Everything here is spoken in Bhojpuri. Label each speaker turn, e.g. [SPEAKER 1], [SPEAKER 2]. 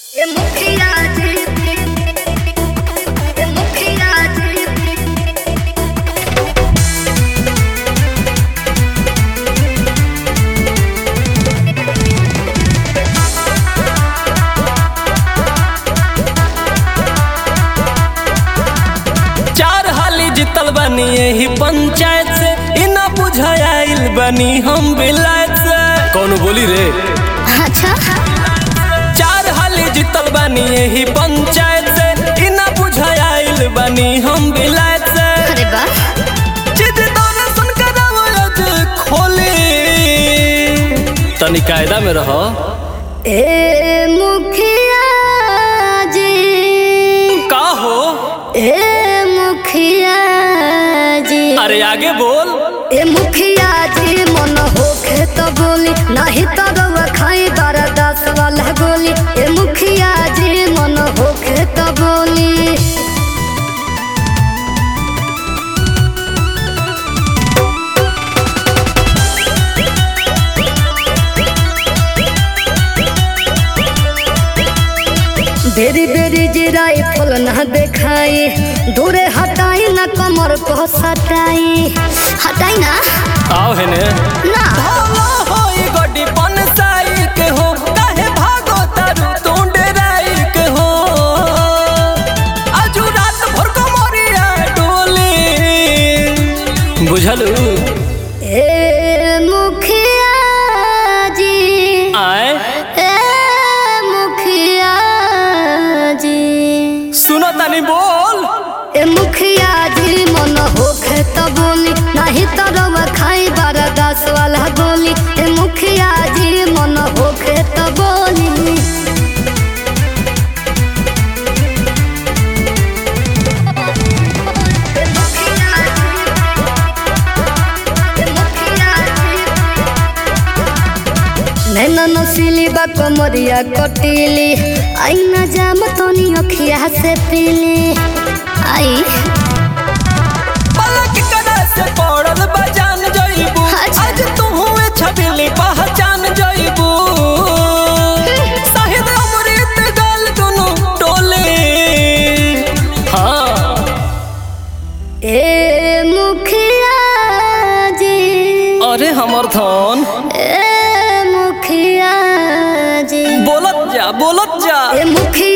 [SPEAKER 1] ए मुखिया जी ए मुखिया जी
[SPEAKER 2] चार हाली जीतल बनी यही पंचायत से इना बुझाइल बनी हम विलायत से कौन बोली रे
[SPEAKER 1] अच्छा
[SPEAKER 2] चार हाली जीतल बनी यही पंचायत से इना बुझाइल बनी हम विलायत से
[SPEAKER 1] अरे वाह
[SPEAKER 2] जिद दौरे सुन कर आवाज खोली तनी कायदा में रहो
[SPEAKER 1] ए मुखिया जी
[SPEAKER 2] का हो
[SPEAKER 1] ए मुखिया जी
[SPEAKER 2] अरे आगे बोल
[SPEAKER 1] ए मुखिया जी मन होखे तो बोली नहीं तो रउआ खाई बारा दस वाला गोली ए मुखिया जी मन होखे तो बोली बेरी बेरी जिराई फल न देखाई दूरे हटाई न कमर को सटाई हटाई ना
[SPEAKER 2] आओ है ने
[SPEAKER 1] ना
[SPEAKER 2] भालो होई गड्डी पनसाई के हो काहे भागो तारू तू डेराई के हो आजू रात भर को मोरिया डोली बुझलू
[SPEAKER 1] ए मुखिया जी
[SPEAKER 2] आए
[SPEAKER 1] ए मुखिया जी
[SPEAKER 2] सुनो तनी बोल
[SPEAKER 1] ए मुखिया जी मन होखे तो बोली नहीं तो रउआ खाई बारा दस वाला गोली ए मुखिया जी मन होखे तो बोली नैना नसीली बा कमरिया कटीली आई न जाम तनी अखिया से पीली आई
[SPEAKER 2] पलक करे से पड़ल बजान जइबू
[SPEAKER 1] अच्छा।
[SPEAKER 2] आज तू हुए छबिली पहचान जइबू शाहिद अमृत गल दुनु टोले हाँ
[SPEAKER 1] ए मुखिया जी
[SPEAKER 2] अरे हमर धन
[SPEAKER 1] ए मुखिया जी
[SPEAKER 2] बोलत जा बोलत जा
[SPEAKER 1] ए मुखिया